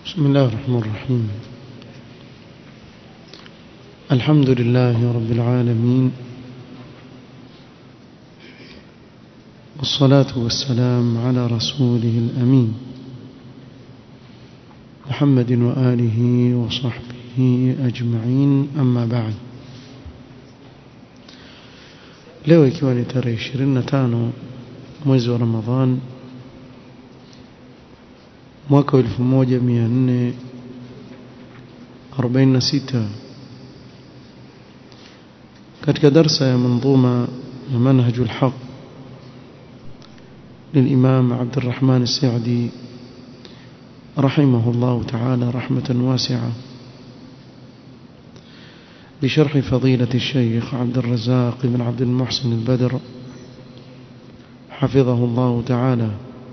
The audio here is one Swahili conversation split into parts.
بسم الله الرحمن الرحيم الحمد لله رب العالمين والصلاة والسلام على رسوله الأمين محمد وآله وصحبه أجمعين أما بعد leo ikiwa ni tarehe 25 mwezi wa Ramadhan mwaka wa 1446 katika darsa ya manzuma ya manhaj al-haq للإمام عبد الرحمن السعدي رحمه الله تعالى رحمة واسعة بشرح فضيلة الشيخ عبد الرزاق بن عبد المحسن البدر حفظه الله تعالى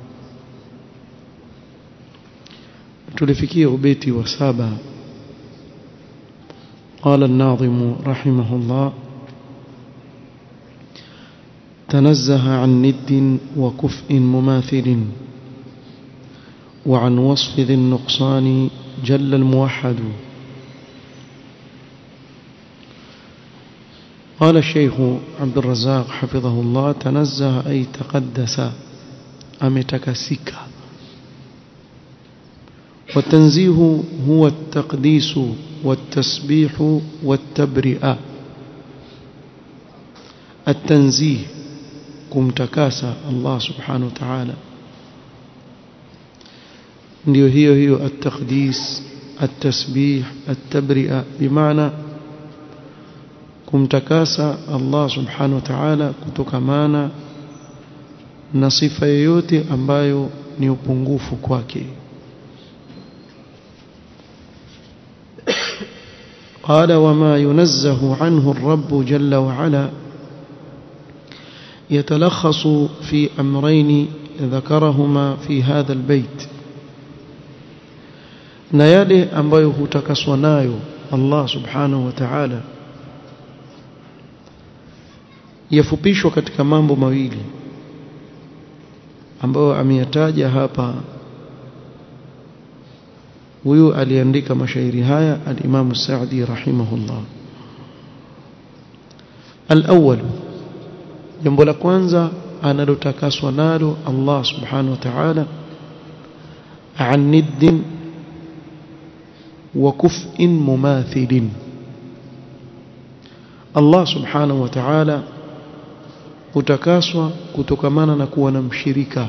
tulifikia ubeti wa saba قال الناظم رحمه الله تنزه عن ند وكفء مماثل وعن وصف ذي النقصان جل الموحد قال الشيخ عبد الرزاق حفظه الله تنزه أي تقدس أمتكسك والتنزيه هو التقديس والتسبيح والتبرئة التنزيه kumtakasa Allah subhanahu wa ta'ala ndio hiyo hiyo at-taqdis at-tasbih at-tabri'a bimaana kumtakasa Allah subhanahu wa ta'ala kutokamana na sifa yoyote ambayo ni upungufu kwake قال وما ينزه عنه الرب جل وعلا يتلخص في أمرين ذكرهما في هذا البيت na yale ambayo hutakaswa nayo Allah subhanahu wa ta'ala yafupishwa katika mambo mawili ambayo ameyataja hapa huyu aliandika mashairi haya al-Imam Sa'di rahimahullah al-awwal jambo la kwanza analotakaswa nalo Allah subhanahu wa ta'ala an niddin wa kuf'in mumathilin Allah subhanahu wa ta'ala hutakaswa kutokamana na kuwa na mshirika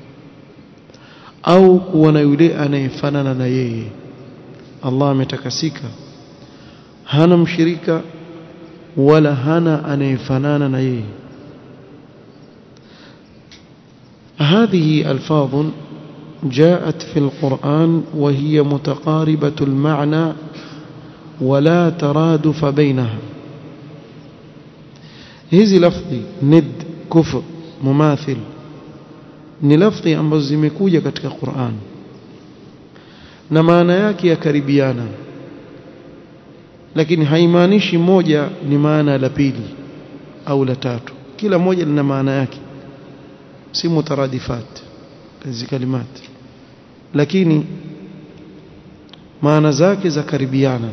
au kuwa na yule anayefanana na yeye Allah ametakasika hana mshirika wala hana anayefanana na yeye هذه ألفاظ جاءت في القرآن وهي متقاربة المعنى ولا ترادف بينها hizi lafdhi nid kufr mumathil ni lafdhi ambazo zimekuja katika Qur'an na maana yake yakaribiana lakini haimaanishi moja ni maana la pili au la tatu kila moja lina maana yake si mutaradifat hizi kalimati lakini maana zake za karibiana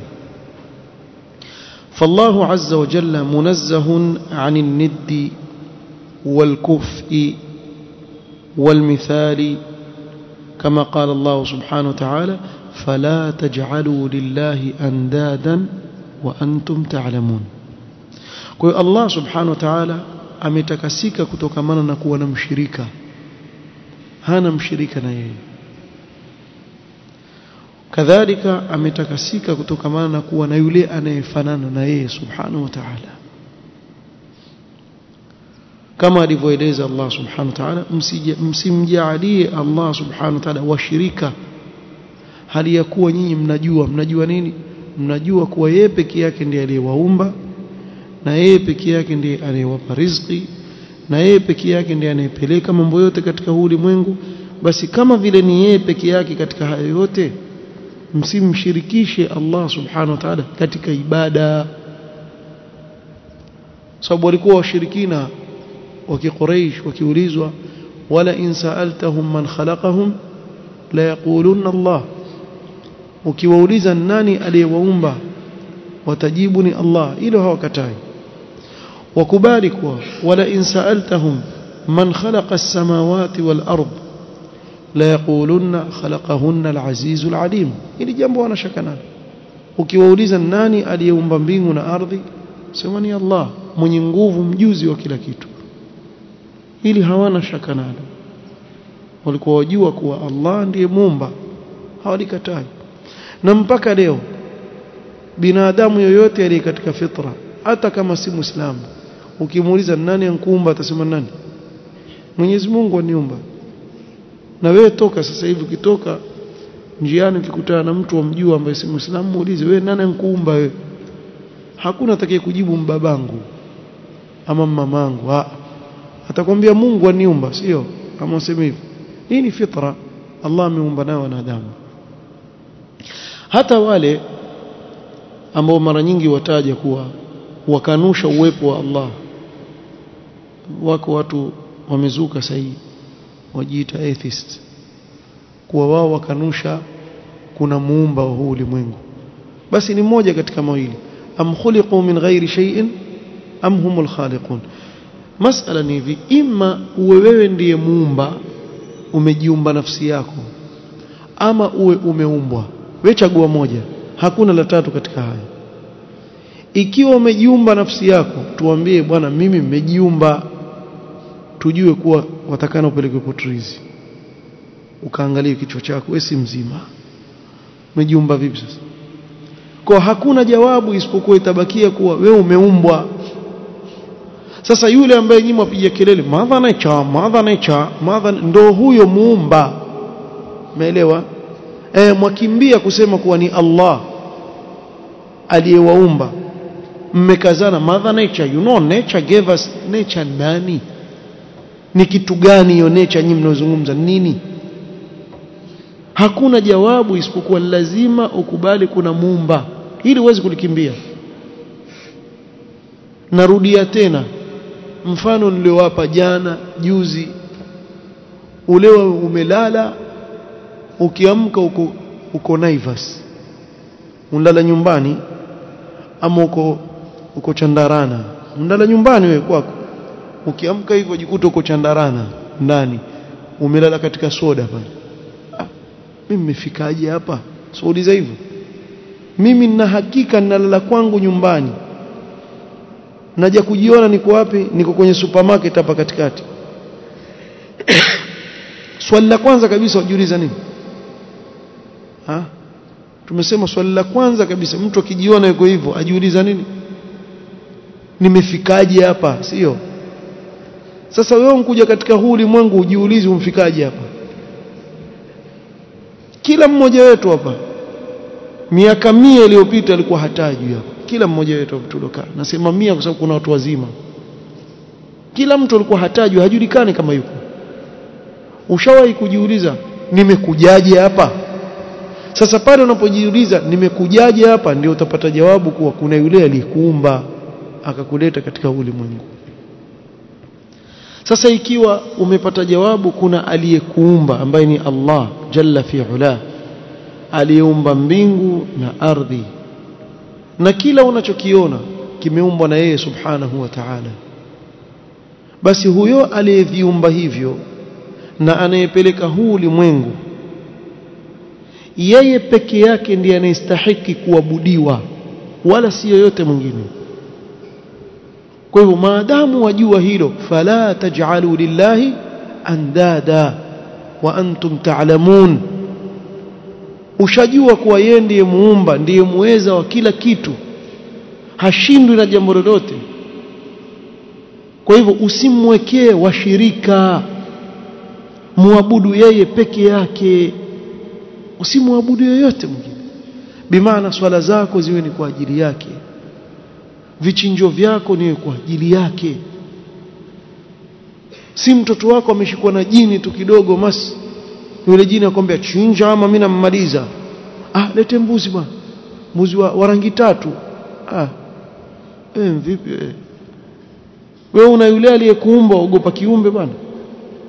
فالله عز وجل منزه عن الند والكفء والمثال كما قال الله سبحانه وتعالى فلا تجعلوا لله أندادا وأنتم تعلمون قل الله سبحانه وتعالى ametakasika kutokamana na kuwa na mshirika hana mshirika na yeye kadhalika ametakasika kutokamana na kuwa na yule anayefanana na yeye subhanahu wa ta'ala kama alivyoeleza Allah subhanahu wa ta'ala msimjalie Allah subhanahu wa ta'ala washirika hali ya kuwa nyinyi mnajua mnajua nini mnajua kuwa yeye peke yake ndiye aliyewaumba na yeye peke yake ndiye anayewapa riziki na yeye peke yake ndiye anayepeleka mambo yote katika huu ulimwengu basi kama vile ni yeye peke yake katika hayo yote msimshirikishe Allah subhanahu wa ta'ala katika ibada sababu walikuwa washirikina wa kiquraish wakiulizwa wala in sa'altahum man khalaqahum la yaquluna Allah ukiwauliza nani aliyewaumba watajibu ni Allah hilo hawakatai wakubali kuwa wala in sa'altahum man khalaqa as-samawati wal ard la yaqulunna khalaqahunna al-aziz al-alim ili jambo wanashaka nalo ukiwauliza nani aliyeumba mbingu na ardhi sema ni Allah mwenye nguvu mjuzi wa kila kitu ili hawana shaka nalo walikuwa wajua kuwa Allah ndiye muumba hawalikatai na mpaka leo binadamu yoyote aliye katika fitra hata kama si muislamu ukimuuliza nani ankuumba atasema nani Mwenyezi Mungu aniumba na wewe toka sasa hivi ukitoka njiani ukikutana na mtu wamjua ambaye si muislamu muulize wewe nani ankuumba wewe hakuna atakaye kujibu mbabangu ama mamangu ha atakwambia Mungu aniumba sio kama useme hivyo hii ni fitra Allah ameumba nayo wanadamu hata wale ambao mara nyingi wataja kuwa wakanusha uwepo wa Allah wako watu wamezuka sahihi wajiita atheist kuwa wao wakanusha kuna muumba wa huu ulimwengu basi ni mmoja katika mawili am khuliqu min ghairi shay'in am humul khaliqun masala ni hivi ima uwe wewe ndiye muumba umejiumba nafsi yako ama uwe umeumbwa wewe chagua moja hakuna la tatu katika haya ikiwa umejiumba nafsi yako tuambie bwana mimi nimejiumba tujue kuwa watakana upeleke potrizi ukaangalie kichwa chako wewe si mzima umejiumba vipi sasa kwa hakuna jawabu isipokuwa itabakia kuwa wewe umeumbwa sasa yule ambaye nyinyi mwapiga kelele madha nature madha nature madha ndo huyo muumba umeelewa eh mwakimbia kusema kuwa ni Allah aliyewaumba mmekazana mother nature you know nature gave us nature nani ni kitu gani hiyo nature nyinyi mnazungumza nini hakuna jawabu isipokuwa lazima ukubali kuna muumba ili uweze kulikimbia narudia tena mfano niliowapa jana juzi ulewa umelala ukiamka uko uko Naivas unalala nyumbani ama uko uko Chandarana unalala nyumbani wewe kwako ukiamka hivyo jikuta uko Chandarana ndani umelala katika soda pale ah, mimi nimefikaje hapa sauliza hivyo mimi nina hakika ninalala kwangu nyumbani naja kujiona niko wapi niko kwenye supermarket hapa katikati swali la kwanza kabisa ujiuliza nini ha? tumesema swali la kwanza kabisa mtu akijiona yuko hivyo ajiuliza nini nimefikaje hapa sio sasa wewe unkuja katika huu ulimwengu ujiulize umfikaje hapa kila mmoja wetu hapa miaka mia iliyopita alikuwa hatajui hapa kila mmoja wetu tulokaa nasema mia kwa sababu kuna watu wazima kila mtu alikuwa hatajui hajulikani kama yuko ushawahi kujiuliza nimekujaje hapa sasa pale unapojiuliza nimekujaje hapa ndio utapata jawabu kuwa kuna yule aliyekuumba akakuleta katika ulimwengu sasa ikiwa umepata jawabu kuna aliyekuumba ambaye ni Allah jalla fi ula aliyeumba mbingu na ardhi na kila unachokiona kimeumbwa na yeye subhanahu wa ta'ala basi huyo aliyeviumba hivyo na anayepeleka huu ulimwengu yeye peke yake ndiye anayestahiki kuabudiwa wala si yoyote mwingine kwa hivyo maadamu wajua hilo fala taj'alu lillahi andada wa antum ta'lamun ushajua kuwa yeye ndiye muumba ndiye muweza wa kila kitu hashindwi na jambo lolote kwa hivyo usimwekee washirika muabudu yeye peke yake usimwabudu yoyote mwingine bimaana swala zako ziwe ni kwa ajili yake vichinjo vyako niwe kwa ajili yake si mtoto wako ameshikwa na jini tu kidogo mas yule jini akwambia chinja ama mimi nammaliza ah lete mbuzi bwana mbuzi wa, wa rangi tatu ah eh vipi eh wewe una yule aliyekuumba ogopa kiumbe bwana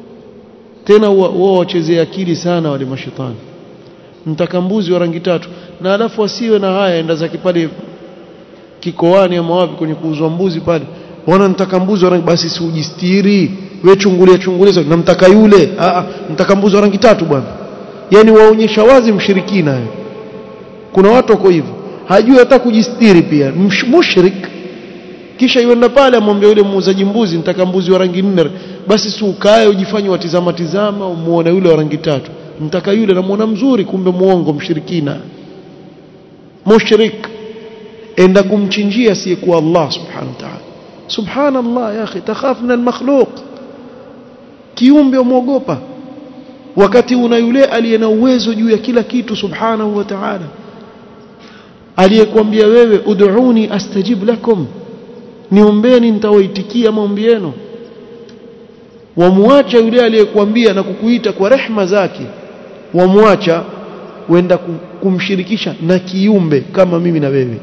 tena wao wachezea akili sana wale mashetani mtaka mbuzi wa rangi tatu na alafu asiwe na haya enda zake pale kikoani ama wapi kwenye kuuzwa mbuzi pale wana nitaka mbuzi wa rangi basi si ujistiri wewe chungulia chungulia namtaka yule a a nitaka mbuzi wa rangi tatu bwana yani waonyesha wazi mshirikina kuna watu wako hivyo hajui hata kujistiri pia mushrik kisha yuenda pale amwambia yule muuzaji mbuzi nitaka mbuzi wa rangi nne basi si ukae ujifanye watizama tizama umuone yule wa rangi tatu nitaka yule namuona mzuri kumbe muongo mshirikina mushrik enda kumchinjia asiyekuwa Allah subhanahu wa ta'ala subhanallah ya akhi takhaf min almakhluq kiumbe umwogopa wakati una yule aliye na uwezo juu ya kila kitu subhanahu wa ta'ala aliyekwambia wewe ud'uni astajib lakum niombeni nitawaitikia maombi yenu wamwacha yule aliyekwambia na kukuita kwa rehma zake wamwacha wenda kumshirikisha na kiumbe kama mimi na wewe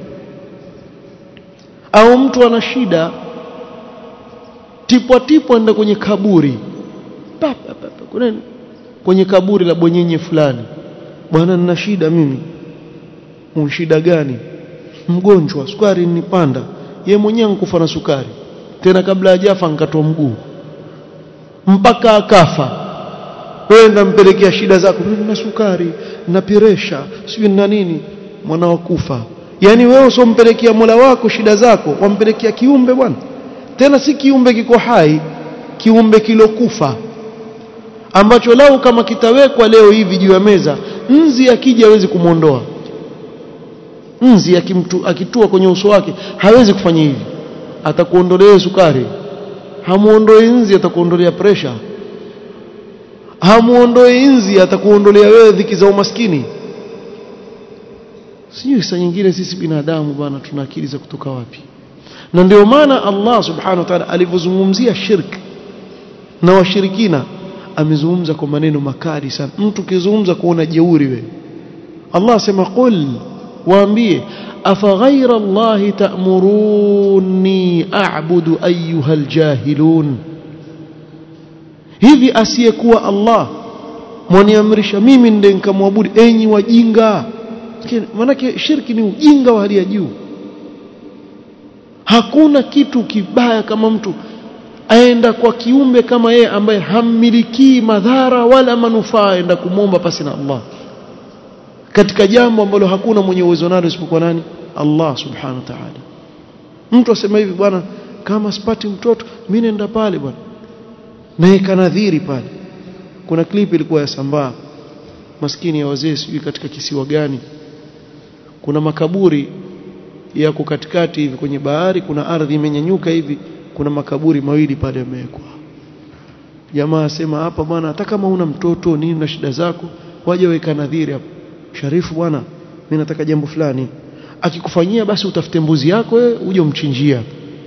au mtu ana shida tipwa tipwa enda kwenye kaburi pa, pa, pa, pa, kuna kwenye kaburi la bwenyenye fulani bwana nina shida mimi un shida gani mgonjwa sukari nipanda ye mwenyewe nkufa na sukari tena kabla hajafa nkatoa mguu mpaka akafa wewe ndampelekea shida zako mimi na sukari na piresha sijui na nini mwana wa kufa yani wewe usompelekea Mola wako shida zako wampelekea kiumbe bwana tena si kiumbe kiko hai kiumbe kilokufa ambacho lau kama kitawekwa leo hivi juu ya meza nzi akija hawezi kumwondoa nzi akimtu, akitua kwenye uso wake hawezi kufanya hivi atakuondolea sukari hamuondoi nzi atakuondolea pressure hamuondoi nzi atakuondolea wewe dhiki za umaskini sijui saa nyingine sisi binadamu bwana tuna akili za kutoka wapi na ndio maana Allah subhanahu wa ta'ala alivyozungumzia shirk na washirikina amezungumza kwa maneno makali sana mtu kizungumza kuona jeuri we Allah asema qul waambie afaghaira Allah ta'muruni a'budu ayyuha aljahilun hivi asiyekuwa Allah mwaniamrisha mimi ndiye nikamwabudu enyi wajinga manake shirki ni ujinga wa hali ya juu hakuna kitu kibaya kama mtu aenda kwa kiumbe kama yeye ambaye hammilikii madhara wala manufaa aenda kumwomba pasi na Allah katika jambo ambalo hakuna mwenye uwezo nalo isipokuwa nani Allah subhanahu wa ta'ala mtu asema hivi bwana kama sipati mtoto mimi nenda pale bwana naye kanadhiri pale kuna clip ilikuwa ya sambaa maskini ya wazee sijui katika kisiwa gani kuna makaburi yako katikati hivi kwenye bahari kuna ardhi imenyanyuka hivi kuna makaburi mawili pale yamewekwa jamaa asema hapa bwana hata kama una mtoto nini na shida zako waje weka nadhiri hapo sharifu bwana mimi nataka jambo fulani akikufanyia basi utafute mbuzi yako wewe uje umchinjia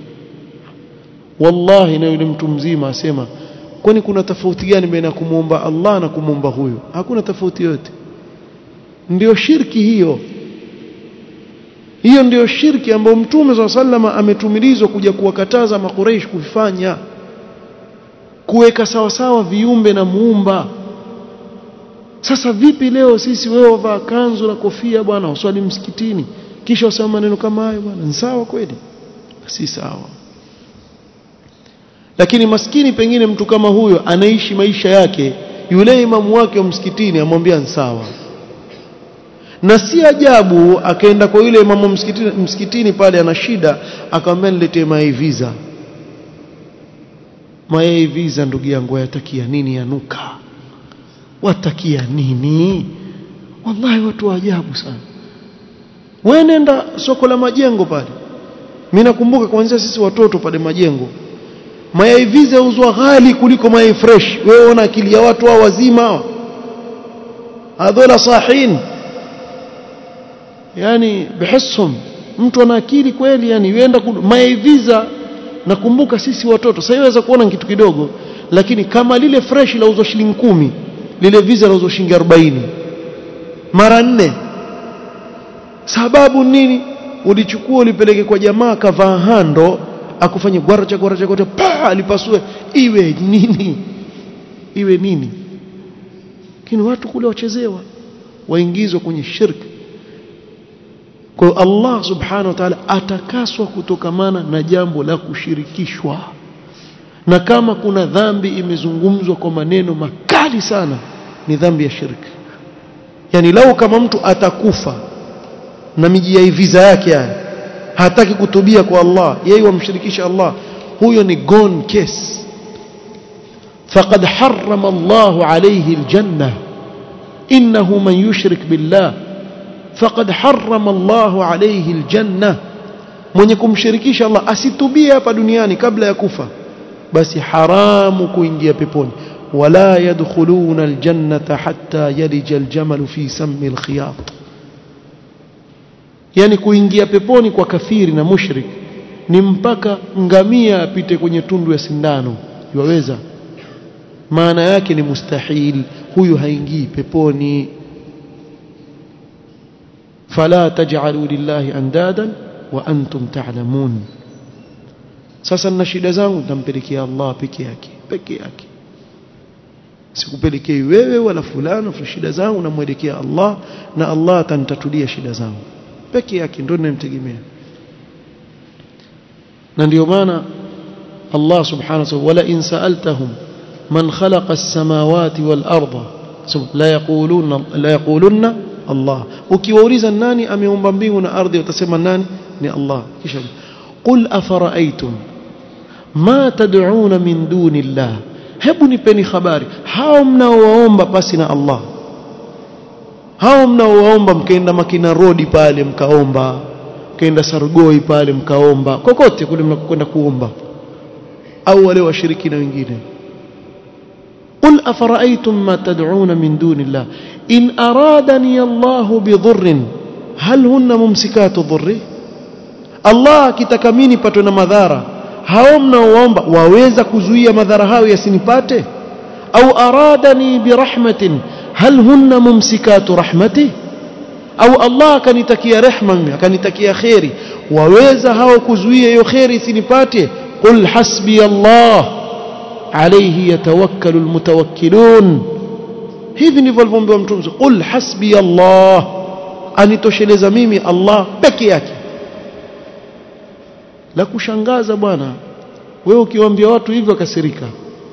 wallahi na yule mtu mzima asema kwani kuna tofauti gani baina ya kumwomba Allah na kumwomba huyo hakuna tofauti yote ndio shirki hiyo hiyo ndio shirki ambayo mtume swalla sallama ametumilizwa kuja kuwakataza makureish kufanya kuweka sawa sawa viumbe na muumba sasa vipi leo sisi wewe wavaa kanzu na kofia bwana uswali msikitini kisha usema maneno kama hayo bwana ni sawa kweli si sawa lakini maskini pengine mtu kama huyo anaishi maisha yake yule imamu wake wa msikitini amwambia ni sawa na si ajabu akaenda kwa yule imamu msikitini, msikitini pale ana shida akamwambia niletee mayai visa mayai visa ndugu yangu yatakia nini yanuka watakia nini wallahi watu wa ajabu sana wewe nenda soko la majengo pale mimi nakumbuka kuanzia sisi watoto pale majengo mayai visa uzwa ghali kuliko mayai fresh wewe ona akili ya watu hao wazima hadhola sahin yani bihissum mtu ana akili kweli yani yenda mayai visa nakumbuka sisi watoto sasa iweza kuona kitu kidogo lakini kama lile fresh lauzwa shilingi kumi lile visa lauzwa shilingi 40 mara nne sababu nini ulichukua ulipeleke kwa jamaa kavaa hando akufanye gwaracha gwaracha gwaracha pa alipasue iwe nini iwe nini lakini watu kule wachezewa waingizwa kwenye shirki kwa hiyo Allah subhanahu wa ta'ala atakaswa kutokamana na jambo la kushirikishwa na kama kuna dhambi imezungumzwa kwa maneno makali sana ni dhambi ya shirki yani lau kama mtu atakufa na miji ya visa yake haya hataki kutubia kwa Allah yeye wamshirikisha Allah huyo ni gone case faqad harrama Allah alayhi aljanna innahu man yushrik billah faqad harrama Allah alayhi aljanna mwenye kumshirikisha Allah asitubie hapa duniani kabla ya kufa basi haramu kuingia peponi wala yadkhuluna aljannata hatta yalija aljamal fi sammi alkhiyat yani kuingia peponi kwa kafiri na mushrik ni mpaka ngamia apite kwenye tundu ya sindano yaweza maana yake ni mustahil huyu haingii peponi fala taj'alu lillahi andadan wa antum ta'lamun sasa nina shida zangu nitampelekea Allah peke yake peke yake sikupelekei wewe wala fulano shida zangu namwelekea Allah na Allah atanitatulia shida zangu peke yake ndio ninamtegemea na ndio maana Allah subhanahu wa ta'ala wala in sa'altahum man khalaqa as-samawati wal arda la yaquluna la yaquluna Allah ukiwauliza nani ameumba mbingu na ardhi utasema nani ni Allah kisha qul afara'aytum ma tad'una min duni Allah hebu nipeni habari hao mnaowaomba pasi na Allah hao mnaowaomba mkaenda makina rodi pale mkaomba mkaenda sargoi pale mkaomba kokote kule mnakwenda kuomba au wale washirikina wengine قل أفرأيتم ما تدعون من دون الله إن أرادني الله بضر هل هن ممسكات ضره الله kitakamini patwe na madhara hao mnaoomba waweza kuzuia madhara hayo yasinipate au aradani birahmatin hal hunna mumsikatu rahmati au Allah akanitakia rehma mimi akanitakia khairi waweza hao kuzuia hiyo khairi isinipate qul hasbi Allah alayhi yatawakkalu almutawakkilun hivi ndivyo alivyoambiwa mtume qul hasbi Allah anitosheleza mimi Allah peke yake la kushangaza bwana wewe ukiwaambia watu hivyo akasirika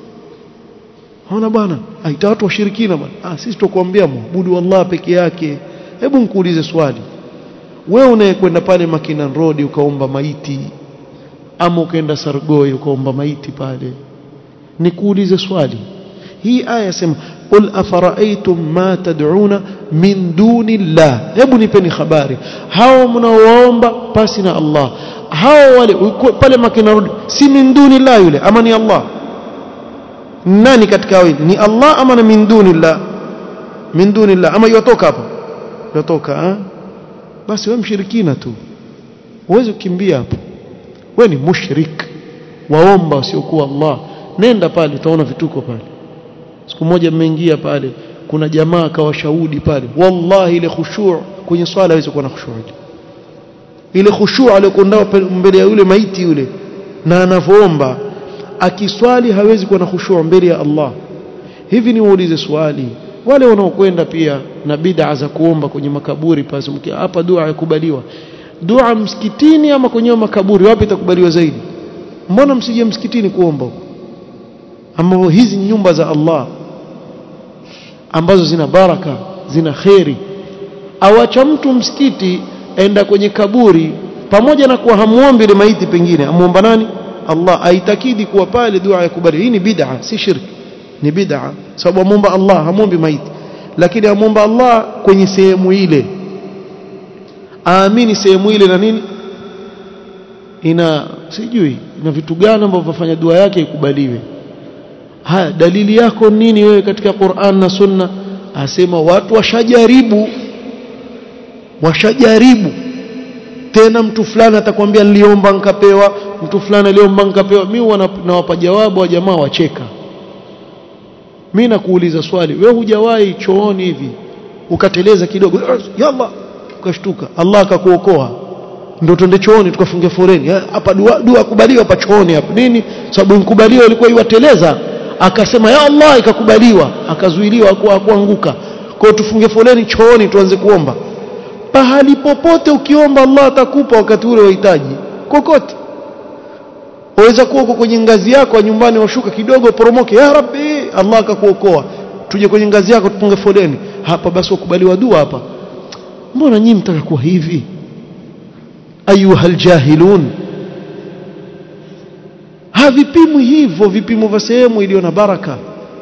Ona bwana, aita watu washirikina bwana. Ah, sisi tukwambia muabudu Allah peke yake. Hebu nikuulize swali. Wewe unayekwenda pale Makinan Road ukaomba maiti ama ukaenda Sargoi ukaomba maiti pale. Nikuulize swali. Hii aya yasema qul afara'aytum ma tad'una min duni Allah. Hebu nipeni habari. Hao mnaoomba pasi na Allah. Hao wale pale Makinan Road si min duni Allah yule ama ni Allah? nani katika wawili ni Allah ama na min dunillah min dunillah ama yotoka hapo yotoka eh? basi wewe mshirikina tu uweze kukimbia hapo wewe ni mushrik waomba usiokuwa Allah nenda pale utaona vituko pale siku moja mmeingia pale kuna jamaa akawashahudi pale wallahi ile khushu' kwenye swala hawezi kuwa na khushu' ile khushu' aliyokuwa mbele ya yule maiti yule na anavoomba akiswali hawezi kuwa na khushu' mbele ya Allah hivi ni waulize swali wale wanaokwenda pia na bid'a za kuomba kwenye makaburi pale hapa dua yakubaliwa dua msikitini ama kwenye makaburi wapi itakubaliwa zaidi mbona msije msikitini kuomba huko ambao hizi nyumba za Allah ambazo zina baraka zina kheri awacha mtu msikiti enda kwenye kaburi pamoja na kuwa hamuombi ile maiti pengine amuomba nani Allah aitakidi kuwa pale dua ya kubali hii ni bid'a si shirki ni bid'a sababu amuomba Allah hamuombi maiti lakini amuomba Allah kwenye sehemu ile aamini sehemu ile na nini ina sijui ina vitu gani ambavyo vafanya dua yake ikubaliwe haya dalili yako nini wewe katika Qur'an na Sunna asema watu washajaribu washajaribu tena mtu fulani atakwambia niliomba nikapewa mtu fulani aliomba nikapewa mimi nawapa jawabu wa jamaa wacheka mimi nakuuliza swali wewe hujawahi chooni hivi ukateleza kidogo yalla ukashtuka Allah akakuokoa ndio twende chooni tukafunge foreni hapa dua dua kubaliwa hapa chooni hapa nini sababu nkubaliwa ilikuwa iwateleza akasema ya Allah ikakubaliwa akazuiliwa kwa kuanguka kwa tufunge foleni chooni tuanze kuomba pahali popote ukiomba Allah atakupa wakati ule wahitaji kokote waweza kuwa uko kwenye ngazi yako ya nyumbani washuka kidogo poromoke ya rabbi Allah akakuokoa tuje kwenye ngazi yako tupunge foleni hapa basi wakubaliwa dua hapa mbona nyinyi mtaka kuwa hivi ayuha aljahilun havipimwi hivyo vipimo vya sehemu iliyo na baraka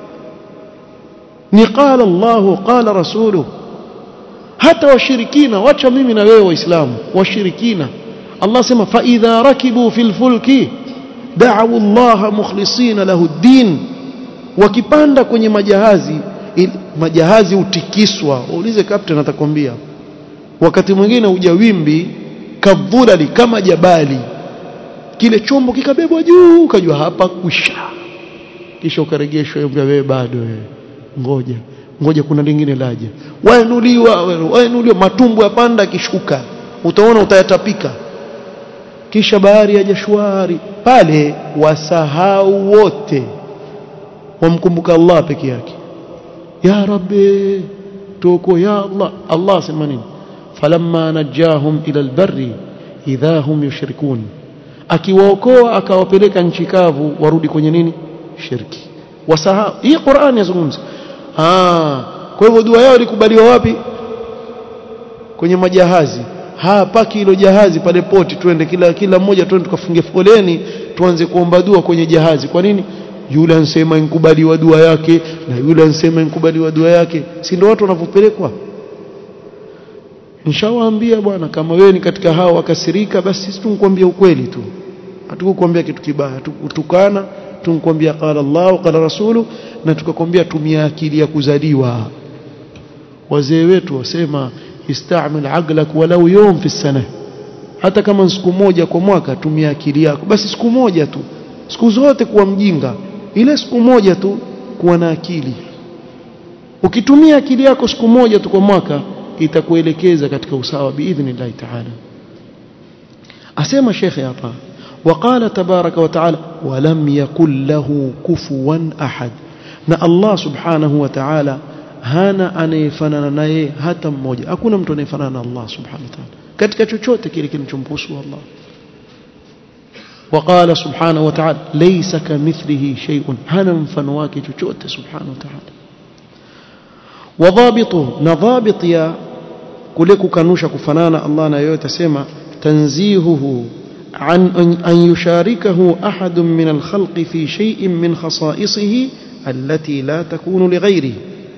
ni qala Allah qala rasuluhu hata washirikina wacha mimi na wewe waislamu washirikina Allah sema fa idha rakibu fil fulki da'u Allah mukhlisina lahu ad-din wakipanda kwenye majahazi il, majahazi utikiswa uulize captain atakwambia wakati mwingine uja wimbi kadhulali kama jabali kile chombo kikabebwa juu ukajua hapa kusha kisha ukaregeshwa wewe bado wewe ngoja ngoja kuna lingine laja wainuliwa wainuliwa matumbo yapanda kishuka utaona utayatapika kisha bahari ya jashwari pale wasahau wote wamkumbuka Allah peke yake ya rabbi tuko ya Allah Allah sema nini falamma najahum ila albarri idha hum yushrikun akiwaokoa akawapeleka nchi kavu warudi kwenye nini shirki wasahau hii Qur'an yazungumza ah kwa hivyo dua yao ilikubaliwa wapi kwenye majahazi hapaki hilo jahazi pale poti twende kila kila mmoja twende tukafunge foleni tuanze kuomba dua kwenye jahazi kwa nini yule ansema inkubaliwa dua yake na yule ansema inkubaliwa dua yake si ndio watu wanavyopelekwa nishawaambia bwana kama wewe ni katika hao wakasirika basi sisi tunkwambia ukweli tu hatukukwambia kitu kibaya tukutukana tunkwambia qala Allah qala rasulu na tukakwambia tumia akili ya kuzaliwa wazee wetu wasema istamil aqlak walau yawm fi sana hata kama siku moja kwa mwaka tumia akili yako basi siku moja tu siku zote kuwa mjinga ile siku moja tu kuwa na akili ukitumia akili yako siku moja tu kwa mwaka itakuelekeza katika usawa biidhnillah ta'ala asema shekhe hapa وقال تبارك وتعالى ولم يكن له كفوا أحد na Allah subhanahu wa ta'ala hana anayefanana naye hata mmoja hakuna mtu anayefanana na Allah subhanahu wa ta'ala katika chochote kile kinachomhusu Allah وقال سبحانه وتعالى ليس كمثله شيء هنا mfano wake chochote subhanahu wa ta'ala وضابطه نضابط يا kule kukanusha kufanana Allah na yote sema tanzihuhu عن أن يشاركه أحد من الخلق في شيء من خصائصه التي لا تكون لغيره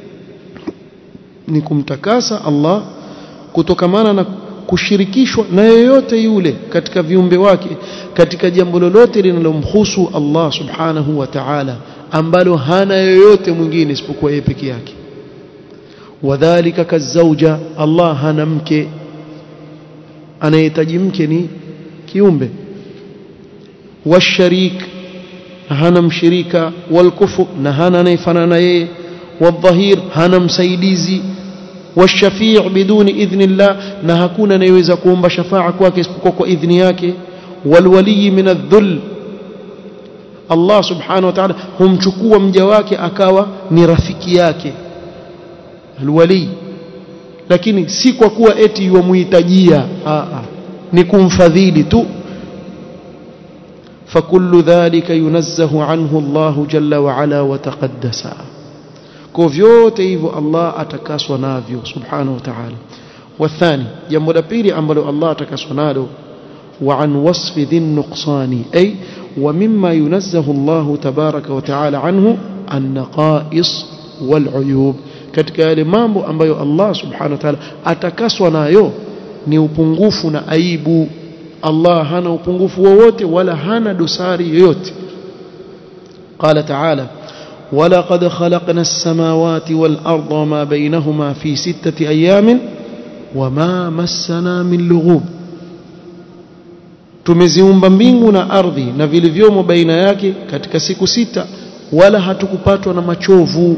nikumtakasa Allah kutokamana na kushirikishwa na yoyote yule katika viumbe wake katika jambo lolote linalomhusu Allah subhanahu wa ta'ala ambalo hana yoyote mwingine isipokuwa yeye peke yake wadhālika kazauja Allah hana mke anayehitaji mke ni kiumbe washarik hana mshirika walkufu na hana anayefanana yeye wadhahir hana msaidizi washafii biduni idhni llah na hakuna anayeweza kuomba shafaa kwake isipokuwa kwa idhni yake walwaliyi min adh-dhull Allah subhanahu wa ta'ala humchukua mja wake akawa ni rafiki yake alwali lakini si kwa kuwa eti yuamuhitajia ni kumfadhili tu فكل ذلك ينزه عنه الله جل وعلا وتقدس kwa vyote hivyo Allah atakaswa navyo subhanahu wa ta'ala wathani jambo la pili ambalo Allah atakaswa nalo wa an wasfi dhin nuqsani ay wa mimma yunazzahu Allah tabaraka wa ta'ala anhu an-naqais wal uyub katika yale mambo ambayo Allah subhanahu wa ta'ala atakaswa nayo ni upungufu na aibu Allah hana upungufu wowote wala hana dosari yoyote قال تعالى ولقد خلقنا السماوات والأرض وما بينهما في ستة أيام وما مسنا من لغوب tumeziumba mbingu na ardhi na vilivyomo baina yake katika siku sita wala hatukupatwa na machovu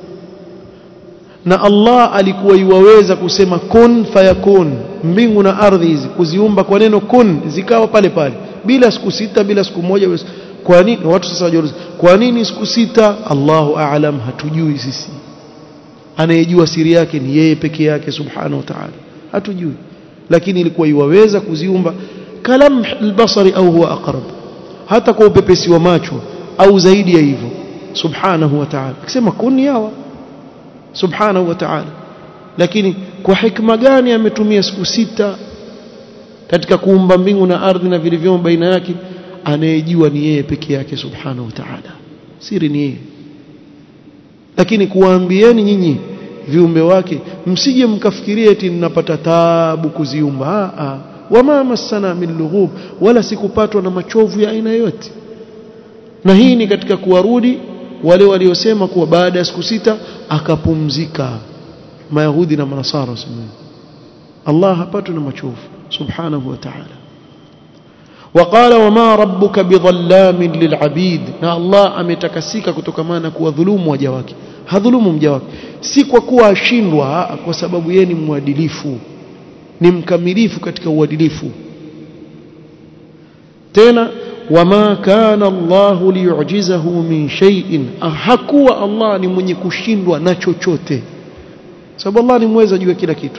na Allah alikuwa yuwaweza kusema kun fayakun mbingu na ardhi hizi kuziumba kwa neno kun zikawa pale pale bila siku sita bila siku moja kwa nini watu sasa wajiuliza kwa nini siku sita Allahu a'lam hatujui sisi anayejua siri yake ni yeye peke yake subhanahu wa ta'ala hatujui lakini ilikuwa iwaweza kuziumba kalam albasari au huwa aqrab hata kwa upepesi wa macho au zaidi ya hivyo subhanahu wa ta'ala akisema kuni hawa subhanahu wa ta'ala lakini kwa hikma gani ametumia siku sita katika kuumba mbingu na ardhi na vilivyomo baina yake anayejua ni yeye peke yake subhanahu wa ta'ala siri ni yeye lakini kuwaambieni nyinyi viumbe wake msije mkafikiria eti ninapata taabu kuziumba a a wama masana min lughub wala sikupatwa na machovu ya aina yote na hii ni katika kuwarudi wale waliosema kuwa baada ya siku sita akapumzika mayahudi na manasara wasema Allah hapatwi na machovu subhanahu wa ta'ala وقال وما ربك بظلام للعبيد na Allah ametakasika kutokamana kuwa dhulumu waja wake hadhulumu mja wake si kwa kuwa ashindwa kwa sababu yeye ni mwadilifu ni mkamilifu katika uadilifu tena wama kana Allah liyujizahu min shay'in hakuwa Allah ni mwenye kushindwa na chochote sababu Allah ni mweza juu ya kila kitu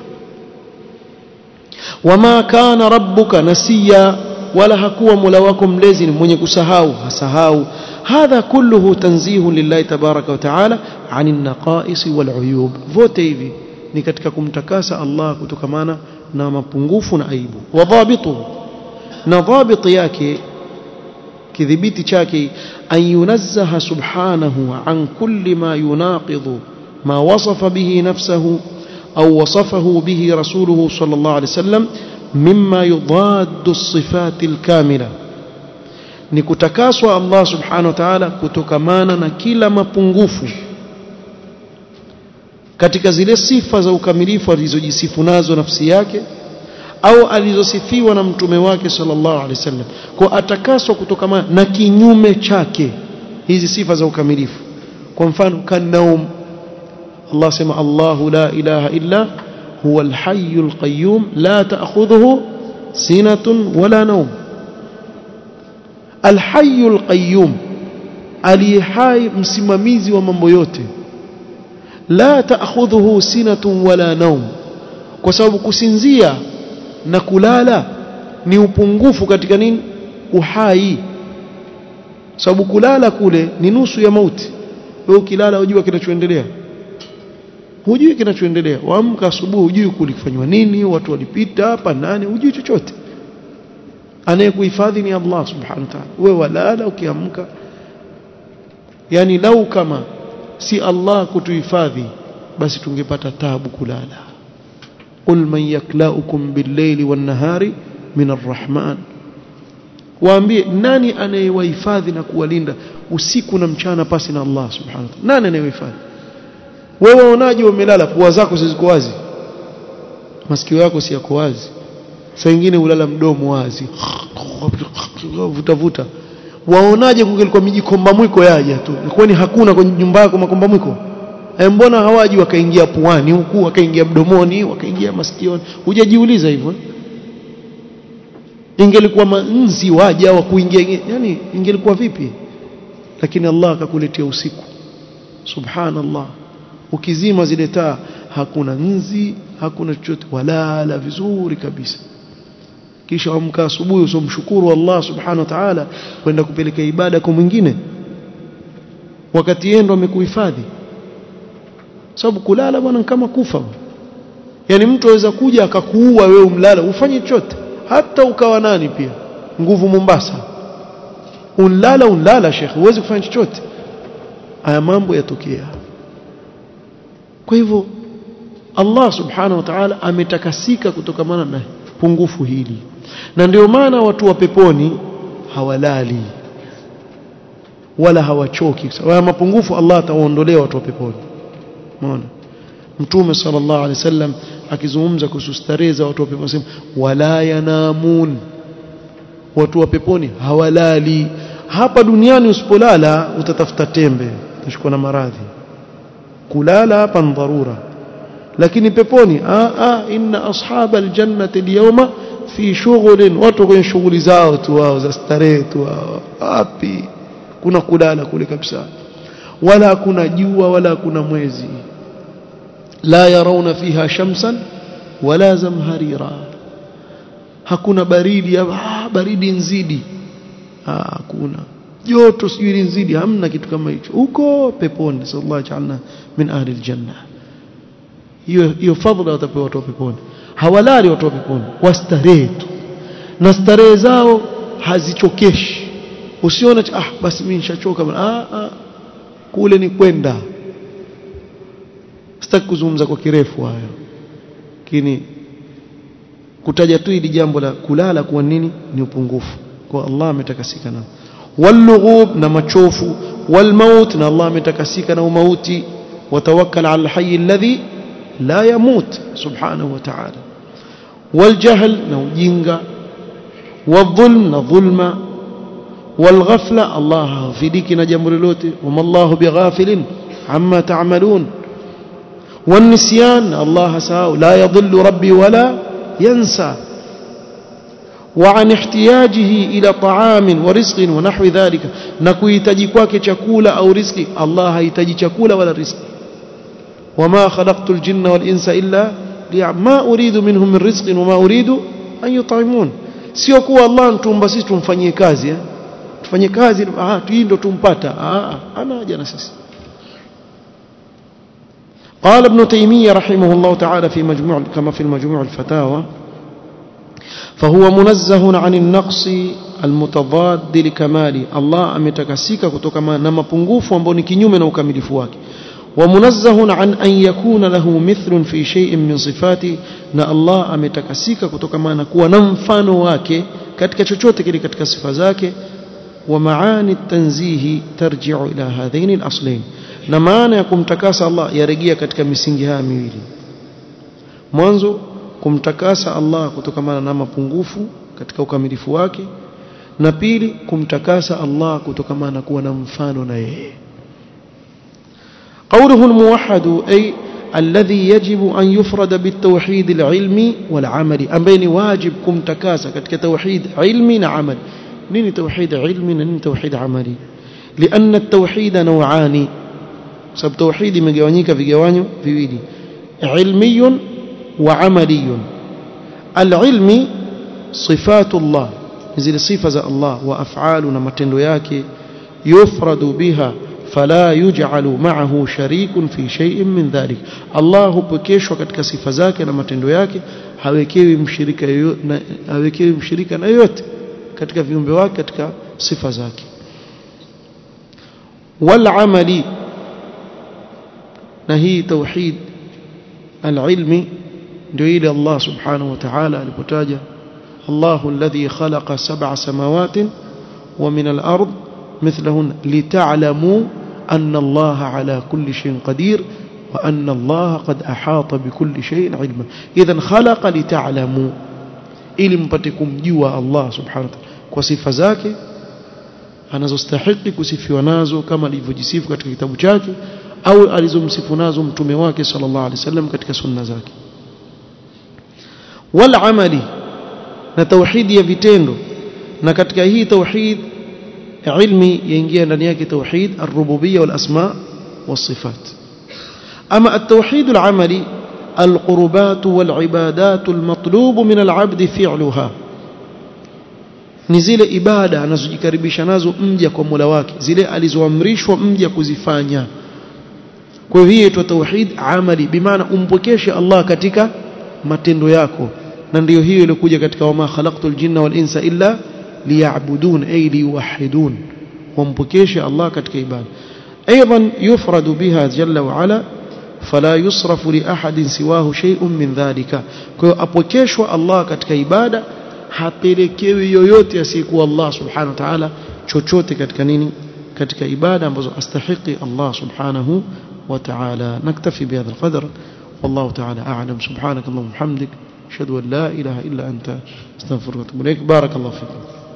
wama kana rabbuka nasiya wala hakuwa mola wako mlezi ni mwenye kusahau hasahau hadha kulluhu tanzihu lillahi tabaraka wa taala ani naqais wal uyub vote hivi ni katika kumtakasa Allah kutokamana na mapungufu na aibu wa dhabitu na dhabit yake kidhibiti chake an yunazzaha subhanahu an kulli ma yunaqidhu ma wasafa bihi nafsahu au wasafahu bihi rasuluhu sallallahu alaihi wasallam mimma yudaddu as-sifat al-kamila ni kutakaswa Allah subhanahu wa ta'ala kutokamana na kila mapungufu katika zile sifa za ukamilifu alizojisifu nazo nafsi yake au alizosifiwa na mtume wake sallallahu alaihi wasallam kwa atakaswa kutokamana na kinyume chake hizi sifa za ukamilifu kwa mfano kanaum Allah sema Allahu la ilaha illa huwa alhayyul qayyum la ta'khudhuhu sinatun wala nawm alhayyul qayyum aliyehai msimamizi wa mambo yote la ta'khudhuhu sinatun wala nawm kwa sababu kusinzia na kulala ni upungufu katika nini uhai sababu kulala kule ni nusu ya mauti wewe ukilala hujua kinachoendelea hujui kinachoendelea waamka asubuhi hujui kulifanywa nini watu walipita hapa nani hujui chochote anayekuhifadhi ni Allah subhanahu wa ta'ala wewe walala ukiamka yani lau kama si Allah kutuhifadhi basi tungepata tabu kulala qul man yaklaukum bil-layli wan-nahari min ar-rahman waambie nani anayewahifadhi na kuwalinda usiku na mchana pasi na Allah subhanahu wa ta'ala nani anayewahifadhi wewe unaje umelala pua zako ziko wazi masikio yako si yako wazi saa nyingine ulala mdomo wazi vuta vuta waonaje kungelikuwa mijikomba mwiko yaja tu kwani hakuna kwenye nyumba yako makomba mwiko e mbona hawaji wakaingia puani huku wakaingia mdomoni wakaingia masikioni hujajiuliza hivyo ingelikuwa manzi waja wa kuingia yani ingelikuwa vipi lakini Allah akakuletea usiku subhanallah ukizima zile taa hakuna nzi hakuna chochote walala vizuri kabisa kisha amka asubuhi usomshukuru Allah subhanahu wa ta'ala kwenda kupeleka ibada kwa mwingine wakati yeye ndo amekuhifadhi sababu kulala bwana kama kufa yani mtu aweza kuja akakuua wewe umlala ufanye chochote hata ukawa nani pia nguvu Mombasa unlala unlala shekhi huwezi kufanya chochote haya mambo yatokea kwa hivyo Allah subhanahu wa ta'ala ametakasika kutokamana na pungufu hili na ndio maana watu wa peponi hawalali wala hawachoki sababu mapungufu Allah atawaondolea watu wa peponi umeona mtume sallallahu alaihi wasallam akizungumza kuhusu starehe za watu wa peponi anasema wala yanamun watu wa peponi hawalali hapa duniani usipolala utatafuta tembe utashikwa na maradhi kulala hapa ni dharura lakini peponi a a inna ashaba aljannati alyawma fi shughlin watu kwenye shughuli zao tu wao za starehe tu wao wapi kuna kulala kule kabisa wala kuna jua wala kuna mwezi la yarawna fiha shamsan wala zamharira hakuna baridi ah, baridi nzidi ah, hakuna joto sijui nzidi hamna kitu kama hicho huko peponi sallallahu ta'ala min ahli aljanna hiyo hiyo fadhila watapewa watu wa peponi hawalali watu wa peponi wastarehe tu na starehe zao hazichokeshi usione ah basi mimi nishachoka ah, ah kule ni kwenda sitaki kuzungumza kwa kirefu hayo lakini kutaja tu hili jambo la kulala kwa nini ni upungufu kwa Allah ametakasika nao واللغوب na machofu والموت na Allah ametakasika na umauti watawakkal ala alhayy alladhi la yamut subhanahu wa ta'ala والجهل na ujinga والظلم na dhulma والغفله الله hafidiki na jambo lolote wama Allah bighafilin amma ta'malun والنسيان الله ساو لا يضل ربي ولا ينسى وعن احتياجه إلى طعام ورزق ونحو ذلك نكويتجي kwake chakula au riziki Allah hahitaji chakula wala riziki وما خلقت الجن والإنس إلا ما أريد منهم من رزق وما أريد أن يطعمون sio kuwa Allah ntumba sisi tumfanyie kazi eh tufanye kazi ah hii ndo tumpata ah ana haja na sisi قال ابن تيمية رحمه الله تعالى في مجموع كما في المجموع الفتاوى فهو منزه عن النقص المتضاد لكماله الله ametakasika kutokana na mapungufu ambayo ni kinyume na ukamilifu wake ومنزه عن أن يكون له مثل في شيء من صفاته na Allah ametakasika kutokana na kuwa na mfano wake katika chochote kile katika sifa zake ومعاني التنزيه ترجع إلى هذين الأصلين na maana ya kumtakasa Allah yarejea katika misingi haya miwili mwanzo kumtakasa Allah kutokana na mapungufu katika ukamilifu wake na pili kumtakasa Allah kutokana na kuwa na mfano na yeye قوله الموحد أي الذي يجب أن يفرد بالتوحيد العلمي والعملي أمبين واجب كم تكاسة كتك توحيد علمي نعمل نين توحيد علمي نين توحيد عملي لأن التوحيد نوعان سب توحيد مجوانيك في جوانيو في ويدي علمي وعملي العلم صفات الله زي صفة الله وأفعالنا متندو yake يفرد بها فلا يجعل معه شريك في شيء من ذلك الله hupokeshwa katika sifa zake na matendo yake hawekewi mshirika yoyote hawekewi mshirika na yote katika viumbe wake katika sifa zake والعمل na hii tauhid alilmi ndio ile Allah subhanahu wa ta'ala alipotaja Allahu alladhi khalaqa sab'a samawatin wa min al-ard mithlahun lita'lamu anna Allah ala kulli shay'in qadir wa anna Allah qad ahata bikulli shay'in ilma idhan khalaqa lita'lamu ili mpate kumjua Allah subhanahu wa ta'ala kwa sifa zake anazostahili kusifiwa nazo kama alivyojisifu katika kitabu chake au alizomsifu nazo mtume wake sallallahu alaihi wasallam katika sunna zake wal amali na tauhidi ya vitendo na katika hii tauhid ilmi yaingia ndani yake tauhid ar-rububiyya wal asma was sifat ama at-tauhid al-amali القربات والعبادات المطلوب من العبد فعلها ni zile ibada anazojikaribisha nazo mja kwa Mola wake zile alizoamrishwa mja kuzifanya kwa hiyo hii inaitwa tauhid amali bimaana umpokeshe Allah katika matendo yako na ndiyo hiyo ilikuja katika wama khalaqtul jinna wal insa illa liya'budun ay liwahidun wampokeshe Allah katika ibada ايضا يفرد بها جل وعلا فلا يصرف لاحد سواه شيء من ذلك kwa hiyo apokeshwa Allah katika ibada hapelekewi yoyote asiyekuwa Allah subhanahu wa ta'ala chochote katika nini katika ibada ambazo astahiki Allah subhanahu wa ta'ala naktafi bihadha alqadr والله تعالى أعلم سبحانك اللهم وبحمدك أشهد أن لا إله إلا أنت استغفرك وأتوب إليك بارك الله فيكم